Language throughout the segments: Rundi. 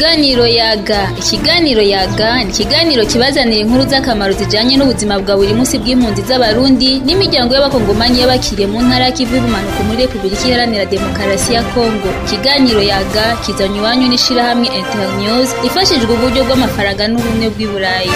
Ikiganiro yaga ikiganiro yaga ni ikiganiro kibazanira inkuru z'akamaro zijanye n'ubuzima bwa buri munsi bw'impunzi z'abarundi n'imiryango y'abakongomani y'abakiriye mu ntara y'ikivu y'ubumanuko muri repubulika iharanira demokarasi ya kongo ikiganiro yaga kizanye iwanyu n'ishirahamwe internews ifashijwe uburyo bw'amafaranga n'ubumwe bw'i burayi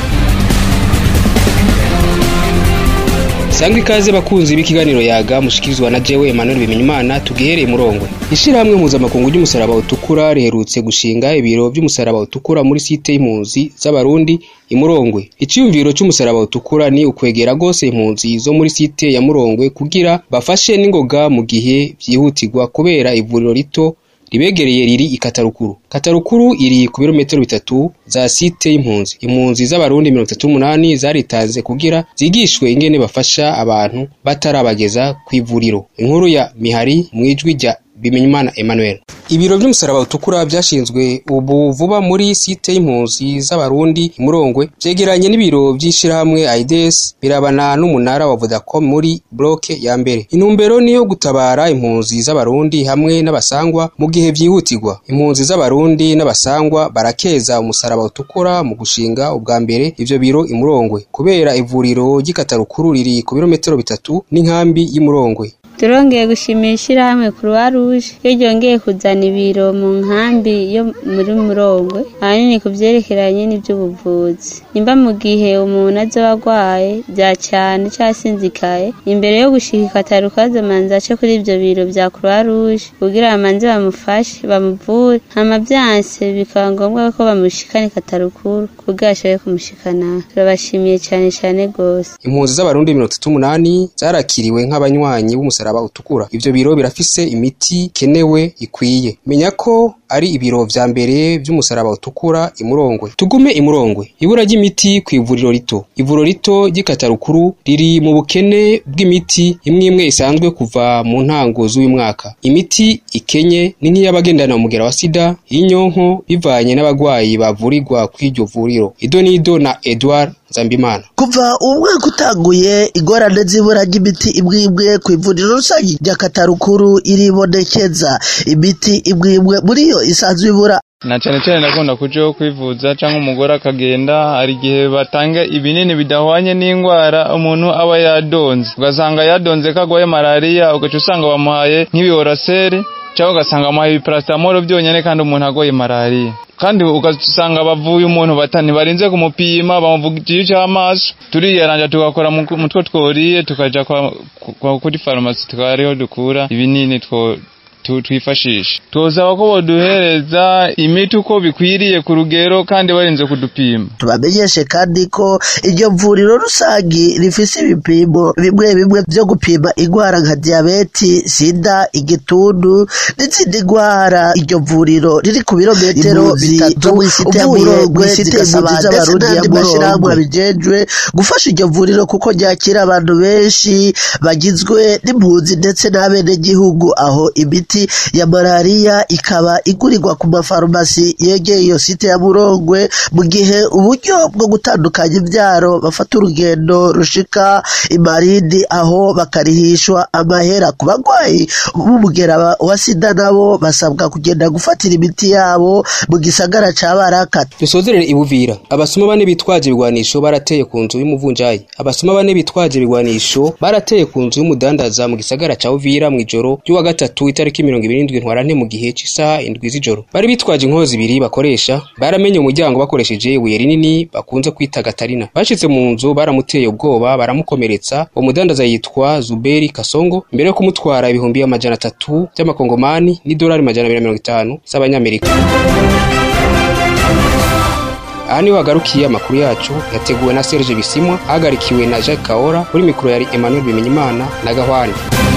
sangwa ikaze bakunzi b'ikiganiro yaga mushikirizwa na jewe Emmanuel Bimenyimana tugihereye murongwe ishirahamwe mpuzamakungu ry'umusaraba utukura riherutse gushinga ibiro by'umusaraba utukura muri site y'impunzi z'abarundi imurongwe iciyumviro c'umusaraba utukura ni ukwegera gose impunzi zo muri site ya murongwe kugira bafashe n'ingoga mu gihe vyihutirwa kubera ivuriro rito ribegereye riri i Katarukuru. Katarukuru iri ku birometero bitatu za site y'impunzi. Impunzi z'abarundi mirongo itatu n'umunani zaritanze kugira zigishwe ingene bafasha abantu batarabageza kw'ivuriro. Inkuru ya Mihari mwijwi rya Bimenyimana Emmanuel. Ibiro vy'umusaraba utukura vyashinzwe ubu vuba muri site y'impunzi z'abarundi imurongwe vyegeranye n'ibiro vy'ishirahamwe AIDS birabana n'umunara wa Vodacom muri bloke ya mbere. Intumbero niyo gutabara impunzi z'abarundi hamwe n'abasangwa mu gihe vyihutirwa. Impunzi z'abarundi n'abasangwa barakeza umusaraba utukura mu gushinga ubwa mbere ivyo biro imurongwe kubera ivuriro ry'ikatarukuru riri ku birometero bitatu n'inkambi y'imurongwe. turongeye gushimira ishyirahamwe croix rouge iyo ryongeye kuzana ibiro mu nkambi yo muri murongwe ahanini ku vyerekeranye n'ivy'ubuvuzi nimba mu gihe umuntu azoba agwaye vya cane casinzikaye imbere yo gushika ikataruka azomanza ace kuri ivyo biro vya croix rouge kugira bamanze bamufashe bamuvure hama vyanse bikaba ngombwa ko bamushikana ikatarukuru kugira ashobore kumushikana turabashimiye cane cane gose Impunzi z'abarundi mirongo itatu n'umunani zarakiriwe nk'abanywanyi b'umusaraba utukura. Ivyo biro birafise imiti kenewe ikwiye. Menya ko ari ibiro vya mbere vy'umusaraba utukura imurongwe. Tugume imurongwe. Ibura ry'imiti kw'ivuriro rito. Ivuriro rito ry'ikatarukuru riri mu bukene bw'imiti imwe imwe isanzwe kuva mu ntango z'uyu mwaka. Imiti ikenye ni nk'iy'abagendana umugera wa sida, y'inyonko bivanye n'abagwayi bavurirwa kw'iryo vuriro. Idonido na Edouard Nzambimana. kuva umwaka utanguye ingorane z'ibura ry'imiti imwe imwe ku ivuriro rusange rya katarukuru iribonekeza imiti imwe imwe muri yo isanzwe ibura na cyane cyane ndakunda kujaho kwivuza cyangwa umugore akagenda hari igihe batanga ibinini bidahwanye n'indwara umuntu aba yadonze ugasanga yadonze ko agwaye malariya ugaca usanga bamuhaye nk'ibioraseri cyangwa ugasanga bamuhaye ibiparacetamol byonyine kandi umuntu agwaye malariya kandi ugasanga bavuye umuntu batani barinze kumupima bamuvugira icy'amaso turiyaranja tugakora mu two tworiye tukaja kuri farumasi tukariho dukura ibinini two twifashisha twosaba ko boduhereza imiti uko bikwiriye ku rugero kandi barinze kudupima tubamenyeshe kandi ko iryo vuriro rusangi rifise ibipimo bimwe bimwe vyo gupima ingwara nka diyabeti sida igituntu n'izindi ngwara iryo vuriro riri ku birometero bitatu uvuye mw'isite y'impunzi z'abarundi n'andi mashirahamwe abijejwe gufasha iryo vuriro kuko ryakira abantu benshi bagizwe n'impunzi ndetse n'abenegihugu aho imiti ya malariya ikaba igurirwa ku mafarumasi yegeye iyo site ya Murongwe mu gihe uburyo bwo gutandukanya ibyaro bafata urugendo rushika imarindi aho bakarihishwa amahera ku bagwayi b'umugera wa sida nabo basabwa kugenda gufatira imiti yabo mu gisagara ca Baraka Dusozerere ibuvira abasuma bane bitwaje ibigwanisho barateye ku nzu y'umuvunjayi abasuma bane bitwaje ibigwanisho barateye ku nzu y'umudandaza mu gisagara ca Uvira mu ijoro ry'uwa gatatu itariki mirongo ibiri n'indwi ntwarante mu gihe c'isaha indwi z'ijoro bari bitwaje inkozi ibiri bakoresha baramenye umuryango bakoresheje ibuye rinini bakunze kwita gatarina bashitse mu nzu baramuteye ubwoba baramukomeretsa uwo mudandaza yitwa Zuberi Kasongo mbere yo kumutwara ibihumbi amajana atatu by'amakongomani n'idolari majana abiri na mirongo itanu z'abanyamerika aha niho hagarukiye amakuru yacu yateguwe na Serge Bisimwa ahagarikiwe na Jacques Kaora kuri mikoro yari Emmanuel Bimenyimana na Gahwane